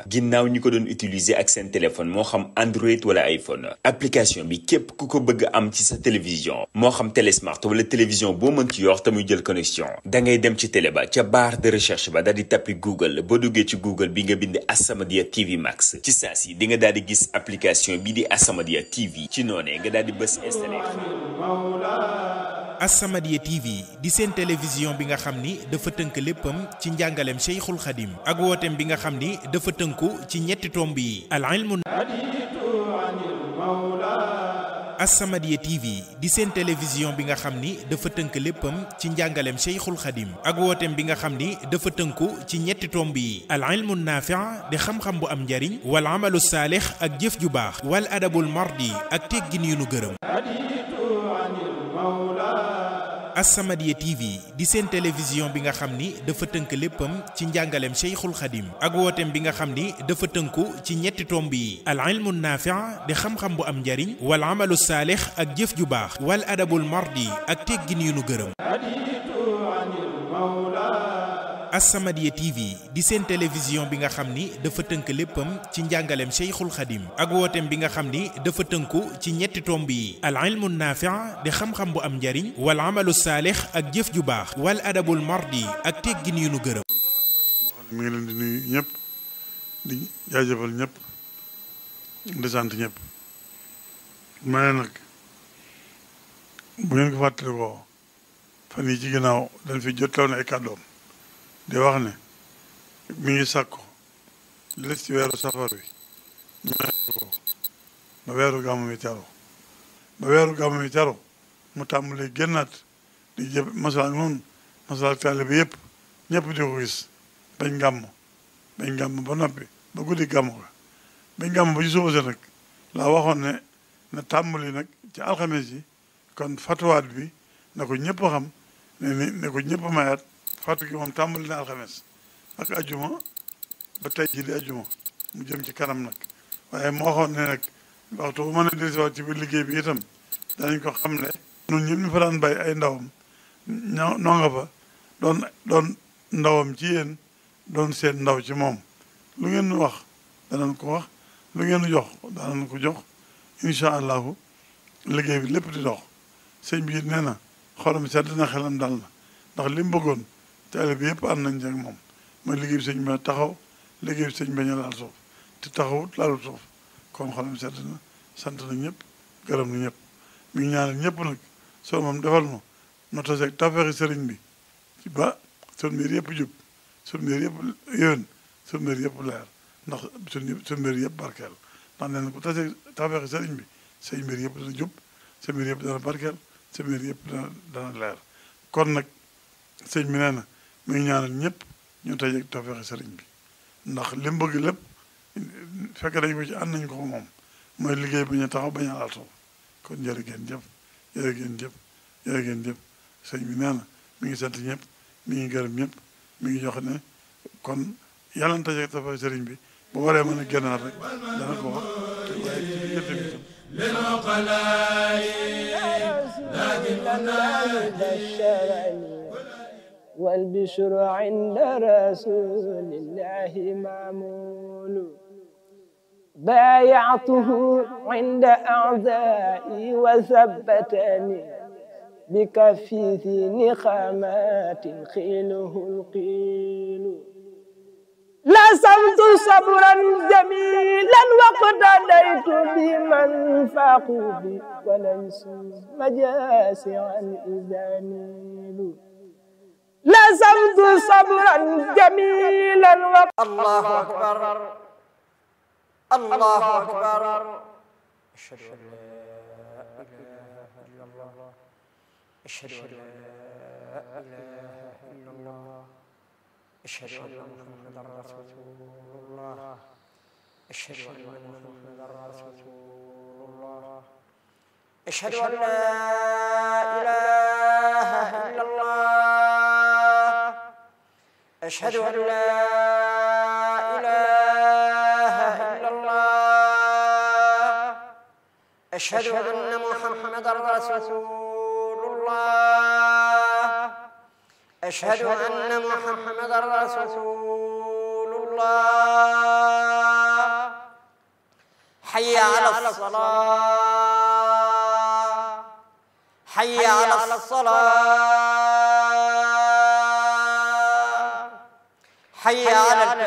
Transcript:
ginnaaw ñi ko doon utiliser ak seen téléphone moo xam Android wala iPhone application bi képp ku ko bëgg am ci sa télévision moo xam télé smart wala télévision boo mën ci yor te muy jël connexion da ngay dem ci télé ba ca barre de recherche ba daal di tappi Google boo duggee ci Google bi nga bind As-Samadiyya TV Max ci saa si di nga daal di gis application bi di As-Samadiyya TV ci noonee nga daal di bës installé. As-Samadiyya TV di seen télévision bi nga xam ni dafa tënk léppam ci njàngaleem Cheikhul Khadim ak wooteem bi nga xam ni dafa tënku ci ñetti tomb yi al ilmu As-Samadiyya TV di seen télévision bi nga xam ni dafa tënk léppam ci njàngaleem Cheikhul Khadim ak wooteem bi nga xam ni dafa tënku ci ñetti tomb yi al ilmu naafi' di xam-xam bu am njariñ wal amalu saalix ak jëf ju baax wal adabul mardi ak teggin yu nu gërëm As-Samadiyya TV di seen télévision bi nga xam ni dafa tënk léppam ci njàngaleem Cheikhul Khadim ak wooteem bi nga xam ni dafa tënku ci ñetti tomb yi al ilmu naafi' di xam-xam bu am njariñ wal amalu saalix ak jëf ju baax wal adabul mardi ak teggin yu nu gërëm As-Samadiyya TV di seen télévision bi nga xam ni dafa tënk léppam ci njàngaleem Cheikhul Khadim ak wooteem bi nga xam ni dafa tënku ci ñetti tomb yi al ilmu naafi' di xam-xam bu am njariñ wal amalu saalix ak jëf ju baax wal adabul mardi ak teggin yu nu gërëm mi ngi leen di nuyu ñëpp di jaajëfal ñëpp di sant ñëpp ma ne nag bu ngeen ko fàttalikoo fan yi ci ginnaaw dañ fi jottaloon ay kàddoom di wax ne mi ngi sàkku li des ci weeru safar wi ñu ko ba weeru gàmmu mi teru ba weeru gàmmu mi teru mu tàmbalee génnaat di jëf masal noonu masal taale bi yëpp ñëpp di ko gis bañ gàmm bañ gàmm ba noppi ba guddi gàmm ko bañ gàmm ba ci suba sa nag laa waxoon ne na tàmbali nag ci alxames yi kon fatuwaat bi na ko ñëpp xam ne ni ne ko ñëpp mayaat fàttu gi moom tàmbali na alxames ak ajuma ba tey ji di ajuma mu jëm ci kanam nag waaye moo waxoon ne nag waxtu bu mën a dellusiwaat ci biir liggéey bi itam danañ ko xam ne ñun ñëpp ñu fa daan bay ay ndawam ñoo noo nga fa doon doon ndawam ci yéen doon seen ndaw ci moom lu ngeen wax danañ ko wax lu ngeen jox danañ ko jox incha allahu liggéey bi lépp di dox sëñ bi nee na xolam sedd na xelam dal na ndax li mu bëggoon taale bi yëpp ànd nañ ci ak moom mooy liggéey bi sëñ bi taxaw liggéey bi sëñ bañ a laal suuf te taxawut laalu suuf kon xolam sedd na sant na ñëpp gërëm na ñëpp mi ngi ñaanal ñëpp nag soo moom defal ma no taseeg tafeexi sëriñ bi ci ba sun mbir yëpp jub sun mbir yëpp yéwén sun mbir yëpp leer ndax sun sun mbir yëpp barkeel ndax nee na ku taseeg tafeexi sëriñ bi say mbir yëpp dana jub sa mbir yëpp dana barkeel sa mbir yëpp dana dana leer kon nag sëñ bi nee na mi ngi ñaanal ñëpp ñu tajeeg tafeexi sëriñ bi ndax li mu bëgg lépp fekk dañ ko ci ànd nañ ko moom mooy liggéey bi ñu taxaw bañ a laal suuf kon jërë ngeen jëf jërë ngeen jëf jërë ngeen jëf sëñ bi nee na mi ngi sant ñëpp mi ngi gërëm ñëpp mi ngi jox ne kon yàlla na tajeeg tafeexi sëriñ bi bu waree mën a génnaat rek dana ko wax te waaye ci diggante bi itam والبشر عند رسول الله معمول بايعته عند أعدائي وثبتني بكفي ذي نخامات خيله القيل لصمت صبرا جميلا واقتديت بمن فاقوا بي وليسوا مجاسعا إذا نيلوا لزمت صبرا جميلا و... الله أكبر الله أكبر أشهد أن لا إله إلا الله أشهد أن لا إله إلا الله أشهد أن محمدا رسول الله أشهد أن محمدا رسول الله أشهد أن لا إله إلا الله أشهد أن لا إله إلا الله أشهد أن محمدا رسول الله أشهد أن محمدا رسول الله حي على الصلاة حي على الصلاة حي على